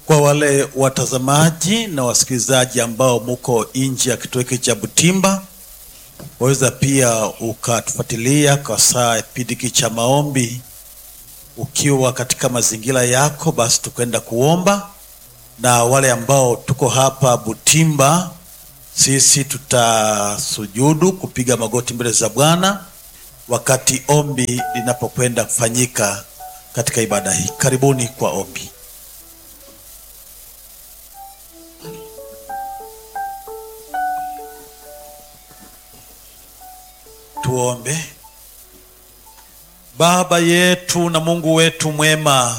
Kwa wale watazamaji na wasikilizaji ambao muko nje ya kituo hiki cha Butimba, waweza pia ukatufuatilia kwa saa kipindi hiki cha maombi ukiwa katika mazingira yako, basi tukwenda kuomba. Na wale ambao tuko hapa Butimba, sisi tutasujudu kupiga magoti mbele za Bwana wakati ombi linapokwenda kufanyika katika ibada hii. Karibuni kwa ombi. Tuombe. Baba yetu na Mungu wetu mwema,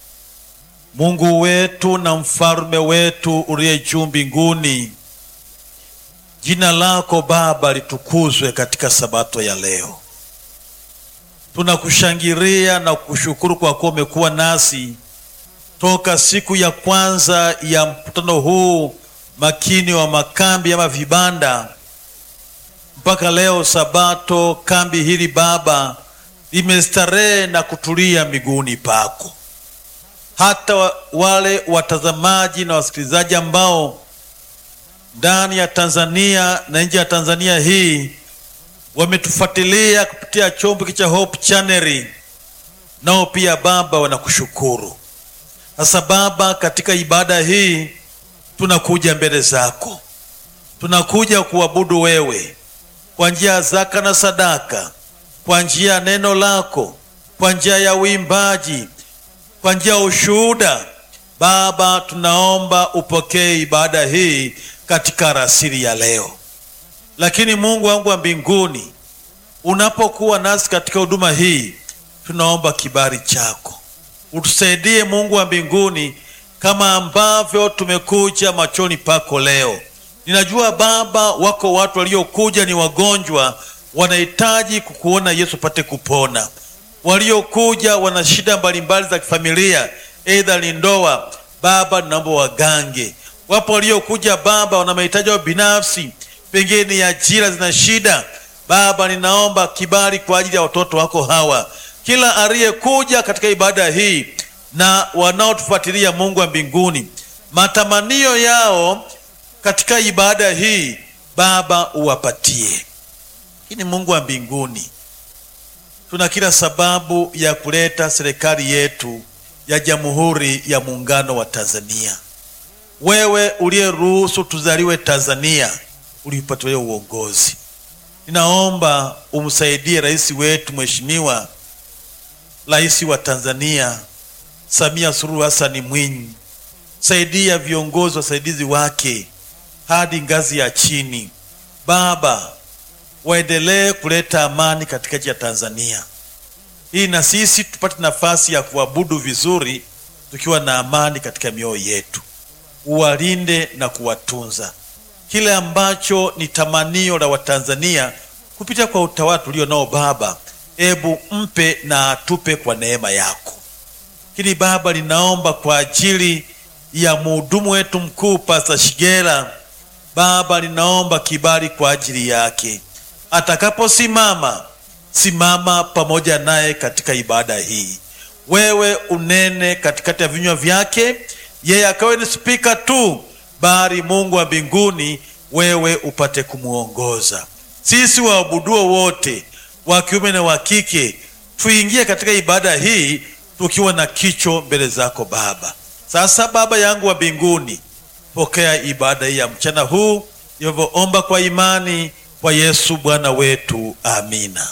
Mungu wetu na mfalme wetu uliye juu mbinguni, jina lako Baba litukuzwe katika sabato ya leo. Tunakushangilia na kushukuru kwa kuwa umekuwa nasi toka siku ya kwanza ya mkutano huu makini wa makambi ama vibanda mpaka leo Sabato. Kambi hili Baba limestarehe na kutulia miguuni pako. Hata wale watazamaji na wasikilizaji ambao ndani ya Tanzania na nje ya Tanzania hii wametufuatilia kupitia chombo cha Hope Channel, nao pia Baba wanakushukuru. Sasa Baba, katika ibada hii tunakuja mbele zako, tunakuja kuabudu wewe kwa njia ya zaka na sadaka, kwa njia ya neno lako, kwa njia ya uimbaji, kwa njia ya ushuhuda. Baba, tunaomba upokee ibada hii katika rasili ya leo. Lakini Mungu wangu wa mbinguni, unapokuwa nasi katika huduma hii, tunaomba kibali chako utusaidie. Mungu wa mbinguni, kama ambavyo tumekuja machoni pako leo Ninajua Baba, wako watu waliokuja ni wagonjwa, wanahitaji kukuona Yesu pate kupona. Waliokuja wana shida mbalimbali za kifamilia, aidha ni ndoa. Baba, ninaomba wagange. Wapo waliokuja Baba, wana mahitaji yao binafsi, pengine ni ajira zina shida. Baba, ninaomba kibali kwa ajili ya watoto wako hawa, kila aliyekuja katika ibada hii na wanaotufuatilia, Mungu wa mbinguni, matamanio yao katika ibada hii Baba uwapatie. Lakini Mungu wa mbinguni, tuna kila sababu ya kuleta serikali yetu ya Jamhuri ya Muungano wa Tanzania. Wewe uliyeruhusu tuzaliwe Tanzania, ulipatia uongozi. Ninaomba umsaidie rais wetu Mheshimiwa Rais wa Tanzania Samia Suluhu Hassan Mwinyi, saidia viongozi wasaidizi wake hadi ngazi ya chini. Baba, waendelee kuleta amani katika nchi ya Tanzania hii, na sisi tupate nafasi ya kuabudu vizuri tukiwa na amani katika mioyo yetu. Uwalinde na kuwatunza, kile ambacho ni tamanio la Watanzania kupitia kwa utawala tulio nao Baba, ebu mpe na atupe kwa neema yako. Lakini Baba, ninaomba kwa ajili ya mhudumu wetu mkuu Pastor Shigera Baba, ninaomba kibali kwa ajili yake. Atakaposimama, simama pamoja naye katika ibada hii. Wewe unene katikati ya vinywa vyake, yeye akawe ni spika tu, bali Mungu wa mbinguni, wewe upate kumwongoza. Sisi waabuduo wote wa kiume na wa kike tuingie katika ibada hii tukiwa na kicho mbele zako Baba. Sasa Baba yangu wa mbinguni Pokea ibada hii ya mchana huu, ilivyoomba kwa imani kwa Yesu Bwana wetu, amina.